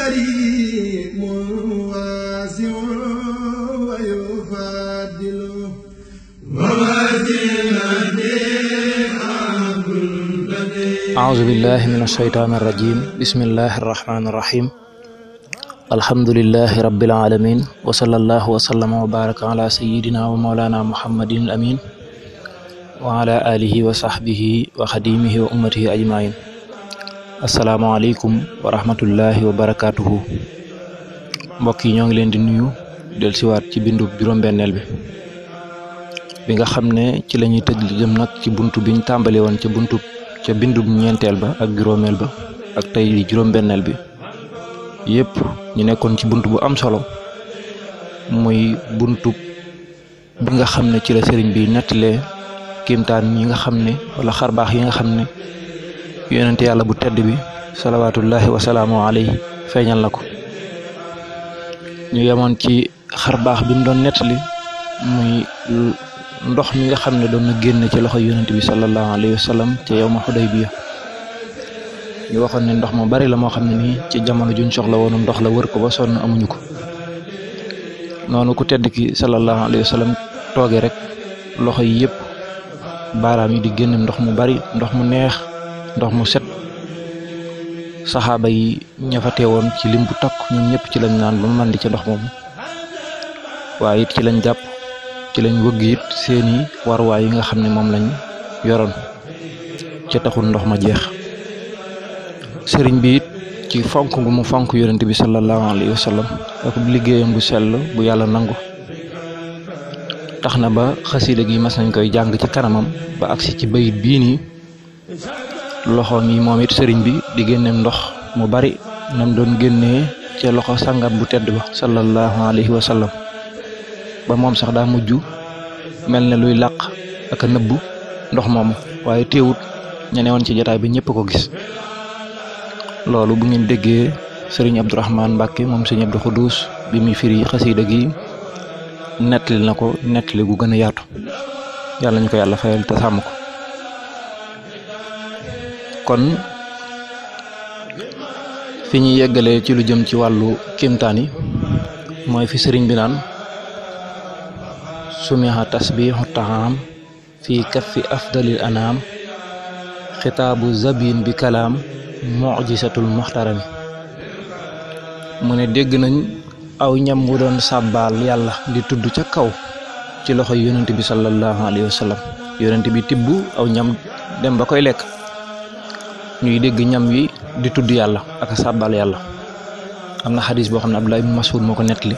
كريم واسع ويفضل أعوذ بالله من الشيطان الرجيم بسم الله الرحمن الرحيم الحمد لله رب العالمين وصلى الله وسلم وبارك على سيدنا ومولانا محمد الأمين وعلى آله وصحبه وخديمه وأمته أجمعين السلام عليكم ورحمة الله وبركاته mbokk yi ñoo ngi leen di nuyu del siwaat ci bindu juróom-benneel bi bi nga xam ne ci la ñuy tëj li jëm nag ci buntu biñ tàmbali woon ca buntu ca bindu ñeenteel ba ak juróomeel ba ak tey li juróom-benneel bi yëpp ñu nekkoon ci bunt bu am solo muy buntu bi nga xam ne ci la sëriñ bi nettalee kiimtaan yi nga xam ne wala xarbaax yi nga xam ne yonente yàlla bu tedd bi salawaatullahi wasalaamu alayhi feeñal na ko ñu yemoon ci xarbaax bi mu doon nettali muy ndox mi nga xam ne doon na génn ci loxo yonente bi sallallahu alayhi wa sallam ca yow ma Xudaybiya ñu waxoon ne ndox mu bari la moo xam ne nii ci jamono juñ soxla woonu ndox la wër ko ba sonn amuñu ko noonu ku tedd ki sallallahu alayhi wa sallam tooge rek loxo yi yëpp baaraam yi di génn ndox mu bari ndox mu neex ndox mu set saxaaba yi ña fa teewoon ci lim bu takk ñoom ñëpp ci lañ naan ba mu mandi ca ndox moomu waaye it ci lañ jàpp ci lañ wëgg it seeni warwaay yi nga xam ne moom lañ yoroon ca taxul ndox ma jeex sëriñ bi it ci fonk gu mu fonk yonent bi sallallahu alayhi wa sallam ak liggéeyam bu sell bu yàlla nangu tax na ba xasida gi mas nañ koy jàng ci kanamam ba agsi ci bayit bii nii loxoom yi moom it sëriñ bi di génne ndox mu bari nam doon génnee ca loxo sangam bu tedd ba sallallahu alayhi wa sallam ba moom sax daa mujj mel ne luy làq ak a nëbbu ndox moomu waaye teewut ña newoon ci jotaay bi ñëpp ko gis loolu bu ngeen déggee sëriñ Abdourahman Mbacke moom sëriñ Abdou Khoudous bi muy firi xasiida gi nettali na ko nettali gu gën a yaatu yàlla ñu ko yàlla fayal te sàmm ko kon fi ñu yeggalee ci lu jëm ci wàllu kéemtaan yi mooy fi sëriñ bi naan sumiha tasbihu taam fi kaffi afdalil anaam xitaabu zabin bi kalaam mujisatul muxtarami mu ne dégg nañ aw ñam wu doon sàbbaal yàlla di tudd ca kaw ci loxo yonent bi sallallahu alayhi wa sallam yonent bi tibb aw ñam dem ba koy lekk ñuy dégg ñam wi di tudd yàlla ak a sàbbaal yàlla am na xadis boo xam ne Abdullah ibn Mas'ud moo ko nettali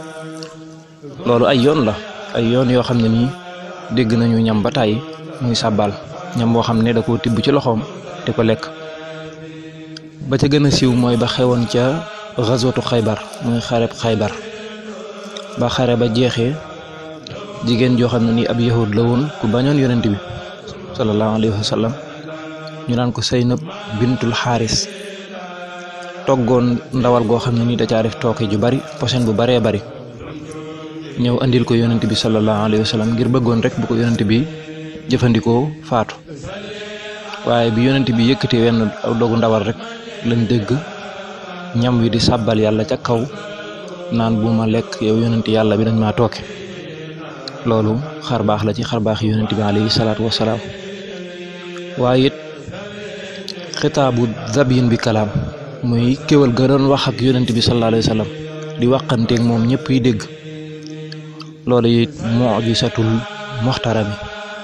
loolu ay yoon la ay yoon yoo xam ne nii dégg nañu ñam ba tàyyi muy sàbbaal ñam boo xam ne da koo tibb ci loxoom di ko lekk ba ca gën a siiw mooy ba xewoon ca xaswatu xaybar muy xareb xaybar ba xare ba jeexee jigéen joo xam ne nii ab yahud la woon ku bañoon yonent bi sallallahu alayhi wa sallam ñu naan ko Seynab bintul xaaris toggoon ndawal goo xam ne nii da caa def tooke ju bari posen bu baree bari ñëw andil ko yonent bi sallallahu alayhi wa sallam ngir bëggoon rek bu ko yonent bi jëfandikoo faatu waaye bi yonent bi yëkkati wenn aw dogu ndawal rek lañ dégg ñam wi di sàbbal yàlla ca kaw naan bu ma lekk yow yonent yàlla bi dañ maa tooke loolu xar baax la ci xar baax yonent bi alayhi salaatu wasalaam waaye it xitaabu zabyin bi kalaam muy kéwal ga doon wax ak yonent bi sallallahu alayhi wa sallam di waxanteeg moom ñëpp yi dégg loolu it mujisatul muxtarami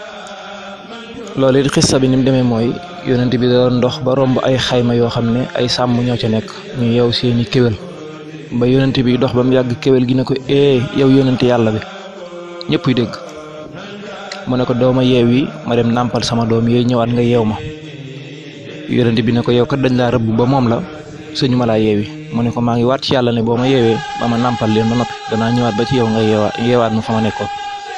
loolu it xissa bi ni mu demee mooy yonent bi da doon ndox ba romb ay xayma yoo xam ne ay sàmm ñoo ca nekk ñu yeew seeni kéwél ba yonent bi dox ba mu yàgg kéwél gi ne ko ee yow yonent yàlla bi ñëpp yi dégg mu ne ko dooma yeew yi ma dem nàmpal sama doom yooyu ñëwaat nga yeew ma yonent bi ne ko yow kat dañ laa rëbb ba moom la suñu ma laa yeewi mu ne ko maa ngi waat ci yàlla ne boo ma yeewee ba ma nàmpal leen ba noppi danaa ñëwaat ba ci yow nga yeewaat yeewaat ma fa ma nekkoon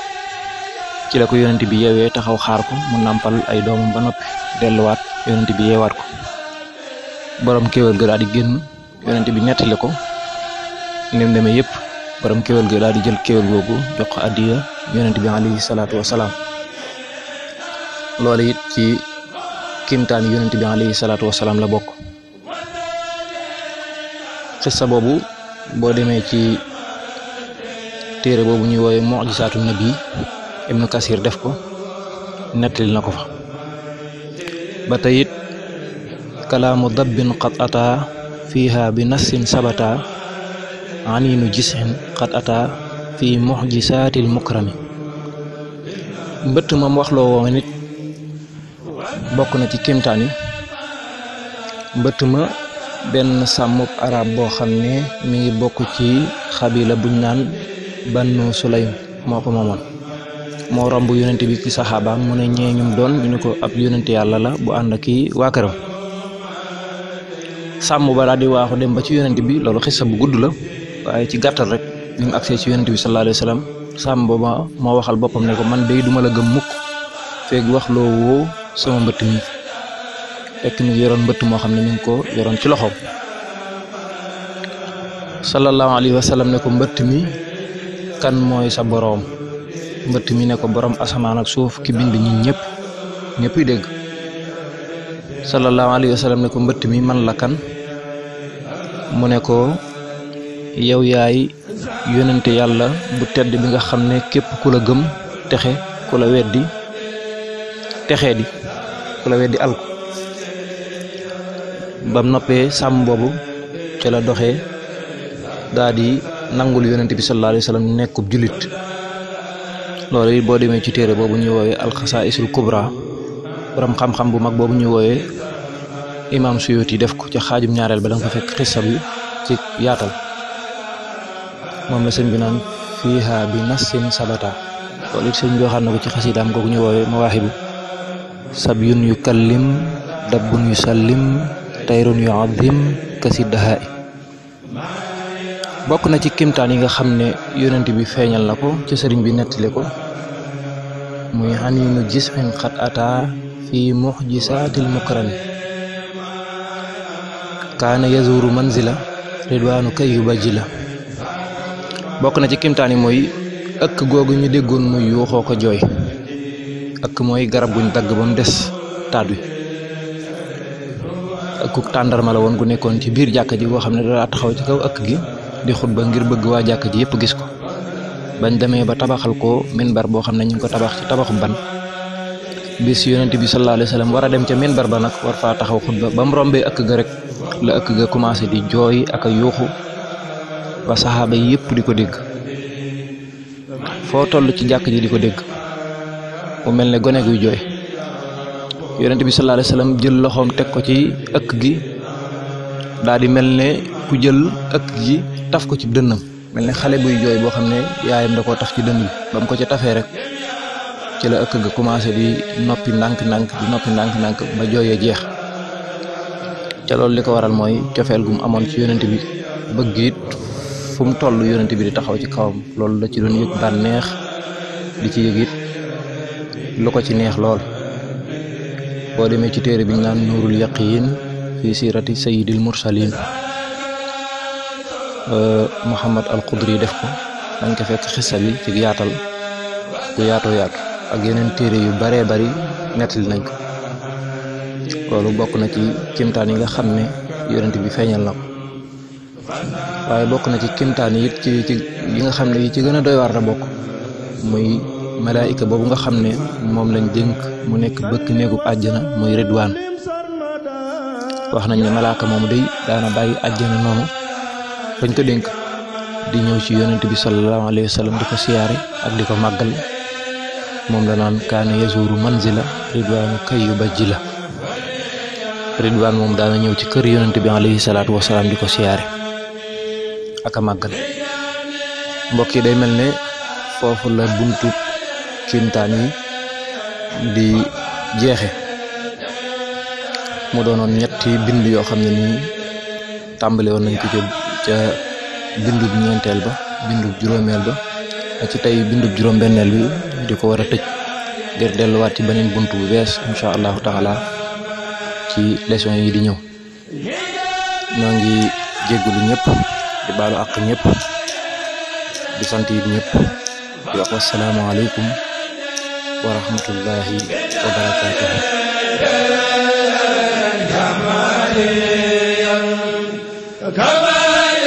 ci la ko yonent bi yeewee taxaw xaar ko mu nàmpal ay doomam ba noppi delluwaat yonent bi yeewaat ko borom kéwél ga daal di génn yonent bi nettali ko ni mu demee yëpp borom kéwél ga daal di jël kéwél googu jox ko addiya yonent bi alayhi salaatu wasalaam loolu it ci kimtaan yonent bi alayhi salaatu wasalaam la bokk xissa boobu boo demee ci téere boobu ñuy woowe mujisaatu nabi ibnu kasir def ko nettali na ko fa ba tey it kalaamu dabbin qad ata fiiha bi nassin sabata aniinu jisin qad ata fi mujisaatil mukrami mbëtt moom waxloo woo nit bokk na ci kéemtaan yi mbëtt ma benn sàmmub arab boo xam ne mi ngi bokk ci xabila buñ naan bannu sulaym moo ko moomoon moo romb yonente bi ci saxaabaam mu ne ñee ñum doon ñu ne ko ab yonente yàlla la bu ànd ak kii waa këram sàmm ba daal di waaxu dem ba ci yonente bi loolu xissa bu gudd la waaye ci gàttal rek bi mu agsee ci yonente bi sallallahu alayhi wa sallam sàmm ba moo waxal boppam ne ko man day duma la gëm mukk feeg wax loo woo sama mbëtt mi fekk mi ngi yoroon mbëtt moo xam ne mi ngi ko yoroon ci loxoom sallallahu alayhi wa sallam ne ko mbëtt mi kan mooy sa boroom mbëtt mi ne ko boroom asamaan ak suuf ki bind ñi ñëpp ñëppuy dégg sallallahu alayhi wa sallam ne ko mbëtt mi man la kan mu ne ko yow yaay yonente yàlla bu tedd bi nga xam ne képp ku la gëm texe ku la weddi texee di ku la weddi alku bam noppee sàmm boobu ca la doxee daa di nangul yonente bi sallallahu alayhi wa sallam nekkub jullit loolu it boo demee ci téere boobu ñuy woowee alxasaisul kubra borom xam-xam bu mag boobu ñuy woowee imam suyuti def ko ca xaajum ñaareel ba da nga ko fekk xissa bi ci yaatal moom la sëñ bi naan fiiha bi nassin sabata loolu it sëñ bi waxaat na ko ci xasidaam googu ñuy woowee mawaahibu sabyun yu kallim dabbun yu sallim tayrun yu azim kasi dahaay bokk na ci kimtaan yi nga xam ne yonent bi feeñal na ko ci sëriñ bi nettali ko muy xaniinu jisxin xat ata fi muxjisaatil mukrami kaana yazuru manzila ridwaanu kay yu bajji la bokk na ci kimtaan yi mooy ëkk googu ñu déggoon muy yuuxoo ko jooy ëkk mooy garab guñ dagg ba mu des taat wi ëkkuk tàndarma la woon gu nekkoon ci biir jàkka ji boo xam ne daa taxaw ci kaw ëkk gi di xutba ngir bëgg waa jàkka ji yëpp gis ko bañ demee ba tabaxal ko minbar boo xam ne ñu ngi ko tabax ci tabaxu ban bis yonent bi sallallahu alayhi wa sallam war a dem ca minbar ba nag war faa taxaw xutba ba mu rombee ëkk ga rek la ëkk ga commencé di jooy ak a yuuxu ba saxaaba yi yëpp di ko dégg foo toll ci jàkk ji di ko dégg mu mel ne gone guy jooy yonent bi sallallahu alayhi wa sallam jël loxoom teg ko ci ëkk gi daal di mel ne ku jël ëkk gi taf ko ci dënnam mel ne xale buy jooy boo xam ne yaayam da koo taf ci dënn bi ba mu ko ca tafee rek ci la ëkk ga commencé di noppi ndànk-ndànk di noppi ndànk-ndànk ba jooyee jeex ca loolu li ko waral mooy cofeel gu mu amoon ci yonent bi bëgg it fu mu toll yonent bi di taxaw ci kawam loolu la ci doon yëg bànneex di ci yëg it lu ko ci neex lool boo demee ci téere bi ñu naan nuurul yaqiin fi siirati sayyidil mursalin Muhammad al Qudri def ko dañ ko fekk xissa bi ci yaatal ku yaatoo yaatu ak yeneen téere yu baree bari nettali nañ ko loolu bokk na ci kimtaan yi nga xam ne yonent bi feeñal na ko waaye bokk na ci kimtaan yi it ci ci yi nga xam ne yi ci gën a doy waar la bokk muy malaayika boobu nga xam ne moom lañ dénk mu nekk bëkk néegub àjjana muy ridwaan wax nañ ne malaaka moomu day daana bàyyi àjjana noonu bañ ko dénk di ñëw ci yonent bi sallallahu alayhi wa sallam di ko siyaare ak di ko màggal moom la naan kaana yazuru manzila ridwaanu kay yu bajji la ridwaan moom daana ñëw ci kër yonent bi alayhi salaatu wasalaam di ko siyaare ak a màggal mbokk yi day mel ne foofu la buntu kiimtaan yi di jeexe mu doonoon ñetti bind yoo xam ne nii tàmbale woon nañ ko ca ca bindub ñeenteel ba bindub juróomeel ba ci tey bindub juróom-benneel bi di ko war a tëj ngir delluwaat ci beneen bunt bu bees incha allahu taala ci leçon yi di ñëw ñoo ngi jéggulu ñëpp di baalu àq ñëpp di sant yi ñëpp di wax wasalaamaaleykum wa rahmatullahi wa barakaatuhu كما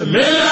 من